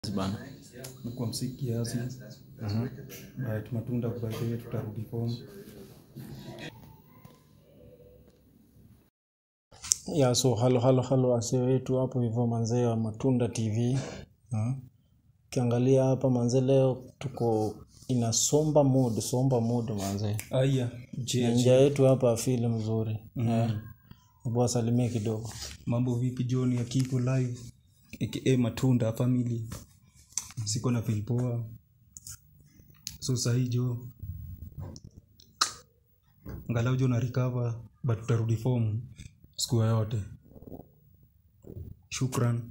bana Mekuwa msiki kiasi but matunda by the way tutarudi form ya so halo halo halo wasee wetu hapo hivyo manzee wa matunda tv Ah. ukiangalia hapa manzee leo tuko ina somba mood somba mood manzee aya Na je nja yetu hapa afili mzuri Eh. hebu wasalimie kidogo mambo vipi john ya kiko live aka matunda family siko na filpoa so sahii jo ngalau jo na recover but tutarudi form siku yoyote shukran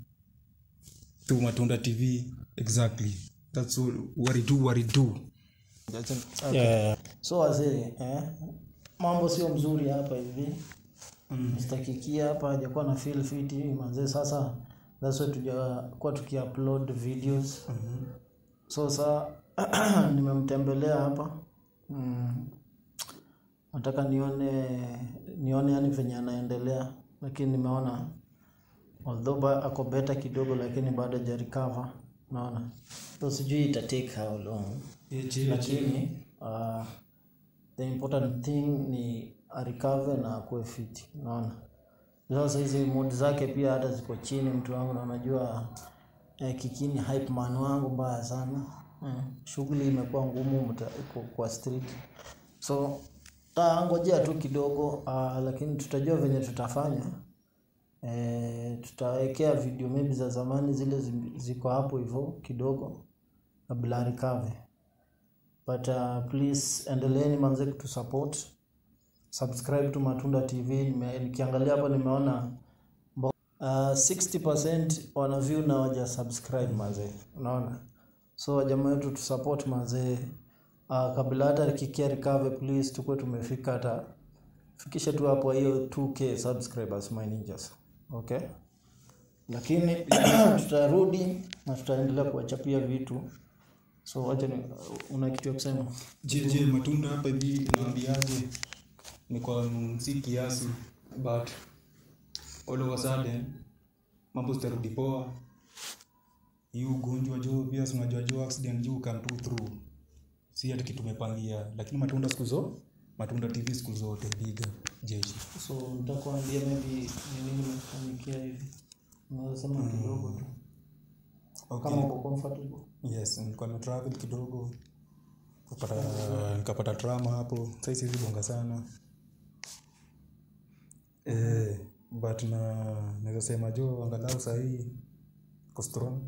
tu matunda tv exactly that's all what it do what it do yeah. so wazee eh? mambo sio mzuri hapa hivi mm. stakikia hapa hajakuwa na feel fit hivi manzee sasa that's why tujakuwa tukiupload videos mm-hmm. so saa nimemtembelea hapa mm. nataka nione nione yani venye anaendelea lakini nimeona although ba, ako beta kidogo lakini bado hajarecover naona so sijui ita take how long lakini uh, the important thing ni arikave na akuwe fiti unaona sasa hizi mood zake pia hata ziko chini mtu wangu na unajua eh, kikini hype man wangu mbaya sana eh, shughuli imekuwa ngumu mta- iko kwa street so tangojea tu kidogo uh, lakini tutajua venye tutafanya eh, tutawekea video maybe za zamani zile zi- ziko hapo hivyo kidogo kabla arikave but uh, please endeleeni manze kutusupport subscribe to matunda tv Nime, nikiangalia hapa nimeona mbo- uh, 60% wana view na waja subscribe manze unaona so wajamaa wetu tusupport manze uh, kabla hata kikia recover please tukuwe tumefika hata fikisha tu hapo hiyo 2k subscribers my ninjas okay lakini tutarudi na tutaendelea kuwachapia vitu so wacha ni una kitu ya kusema je je matunda hapa hivi naambiaje ni kwa si kiasi but all of a sudden mambo zitarudi poa hii ugonjwa jo pia si unajua jo accident jo come tu through si hata kitu tumepangia lakini matunda siku zo matunda tv siku zote biga jeshi so nitakuambia maybe ni nini imefanyikia hivi unaweza sema kidogo tu okay. kama uko comfortable yes nilikuwa nimetravel kidogo nikapata nikapata trama hapo sai siwezi bonga sana eh, but na naweza sema jo angalau sahii ko strong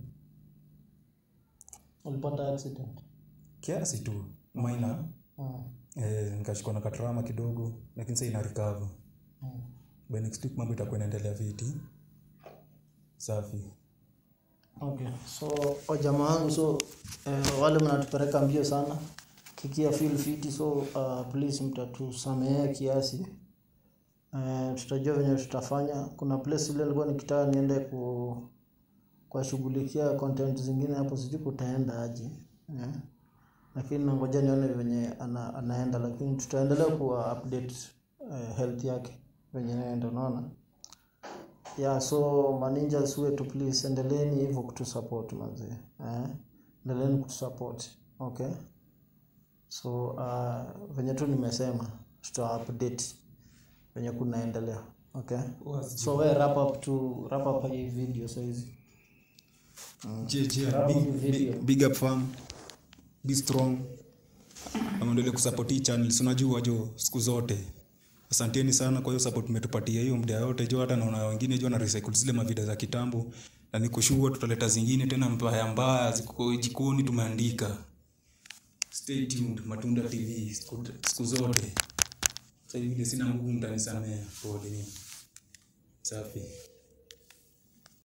ulipata accident kiasi tu maina mm. eh, nikashikwa na katrama kidogo lakini sasa ina recover Mm. by next week mambo itakuwa inaendelea viti safi okay so wajamaa wangu so eh, wale mnatupeleka mbio sana kikia feel fit so uh, please mtatusamehea kiasi eh, tutajua venye tutafanya kuna place ile nilikuwa nikitaka niende ku kuwashughulikia content zingine hapo sijui kutaenda aje eh. lakini nangoja nione venye ana, anaenda lakini tutaendelea kuwa update eh, health yake venye naenda unaona yeah so maninjas wetu please endeleeni hivyo kutusupport manzee eh? endeleeni kutusupport okay so uh, venye tu nimesema tuta update venye kunaendelea okay so we wrap up to wrap up hii video saizi Je, je, Wrap up big, the video. big, big up fam be strong amendele kusupport hii channel si unajua jo siku zote asanteni sana kwa hiyo support umetupatia hiyo muda yote jo hata naona wengine jo na recycle zile mavida za kitambo na nikushua tutaleta zingine tena mbaya mbaya ziko jikoni tumeandika stay tuned matunda tv siku, siku zote sasa hivi vile sina mguu mtanisamea pole safi